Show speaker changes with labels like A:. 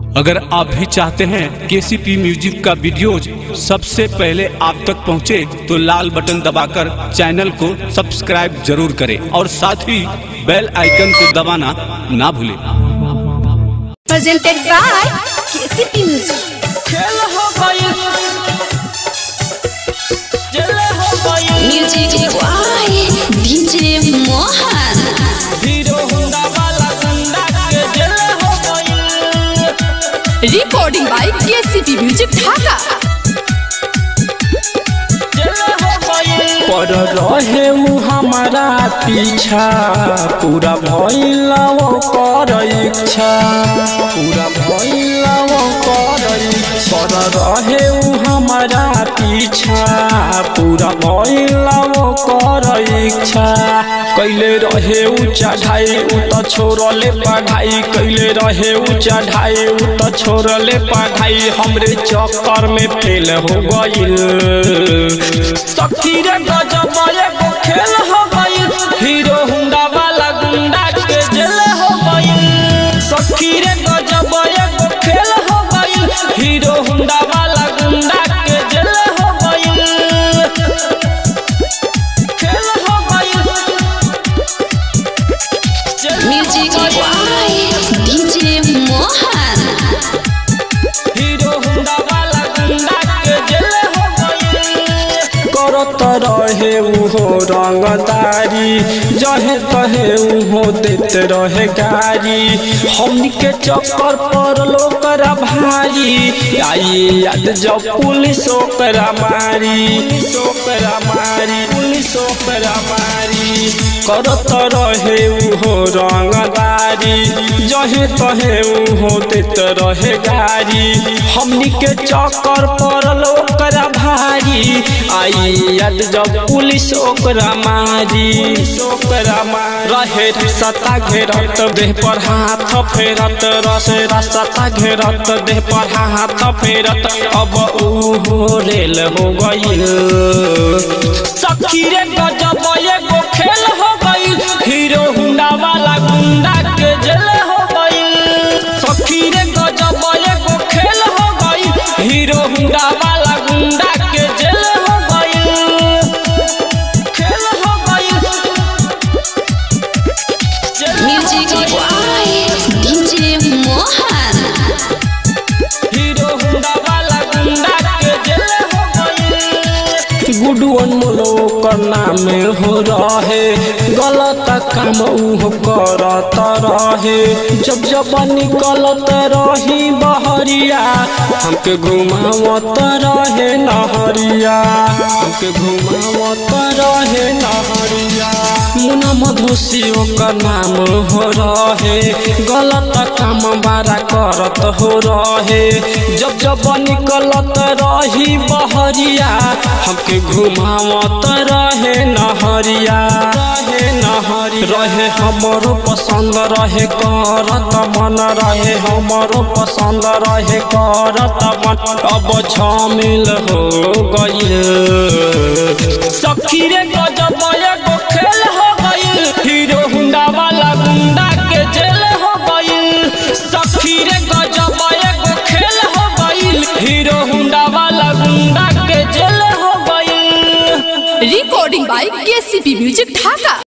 A: अगर आप भी चाहते हैं केसीपी म्यूजिक का वीडियोज सबसे पहले आप तक पहुंचे तो लाल बटन दबाकर चैनल को सब्सक्राइब जरूर करें और साथ ही बेल आइकन को दबाना ना भूलें
B: presented by KCP Music.
C: खेल हो गई जल हो गई
B: Music by DJ Mohan.
C: Hero Honda वाला गुंडा के जल हो गई
B: Recording by KCP Music Dhaka.
C: जल हो गई
D: पर रहे उ हमारा पीछा पूरा भइला वो कर इच्छा पूरा भइला वो कर इच्छा पर रहे उ हमारा पीछा पूरा भइला वो कर इच्छा कैले रहे उ चढ़ाई उ त छोड़ले पढ़ाई कैले रहे उ चढ़ाई उ त छोड़ले पढ़ाई हमरे चक्कर में फेल हो गइल
C: सखी रे गजब एगो खेल हो गई हीरो होंडा वाला गुंडा के जल हो गई सखी रे गजब एगो खेल हो गई हीरो होंडा वाला गुंडा के जल हो गई खेल हो गई जल हो
B: Music
C: गई।
B: by DJ Mohan.
C: Hero Honda वाला गुंडा के जल हो गई
D: करत रहे उहो रंगदारी जहे तहे उहो देत रहे गारी हमनी के चक्कर पर लोकरा भारी आई याद जब पुलिस ओकरा मारी पुलिस ओकरा मारी पुलिस ओकरा मारी करत रहे उहो रंगदारी जहे तहे उहो देत रहे गारी हमनी के चक्कर पर लोकरा भारी आई याद जब पुलिस ओकरा मारी ओकरा मारी रहे सता घेरत देह पर हाथ फेरत रसे रास्ता घेरत देह पर हाथ फेरत अब ऊ रेल हो गइल
C: सखी रे गजब एगो खेल हो गई हीरो हुंडा वाला गुंडा के जेल हो गई सखी रे गजब एगो खेल हो गई हीरो हुंडा वाला गुंडा के जेल हो गई खेल हो गई जेल हो
B: Music
C: गई।
B: by DJ Mohan.
C: Hero Honda वाला गुंडा के जेल हो गई
D: गुडू अनमोल ओकर नाम हो रहे गलत काम ऊ करत रहे जब जब निकलत रही बहरिया हमके घुमावत रहे नहरिया हमके घुमावत रहे नहरिया मुना मधुसी ओकर नाम हो रहे गलत काम बारा करत हो रहे जब जब निकलत रही बहरिया हमके घुमावत रहे नहरिया रहे नहरी रहे हमरो पसंद रहे करत मन रहे हमरो पसंद रहे करत मन अब झमिल हो गइल
C: सखी रे गजब एगो खेल हो गई हीरो हुंडा वाला गुंडा के जेल हो गई सखी रे गजब एगो खेल हो गई हीरो हुंडा वाला गुंडा के जेल हो गई
B: Recording by KCP Music Dhaka.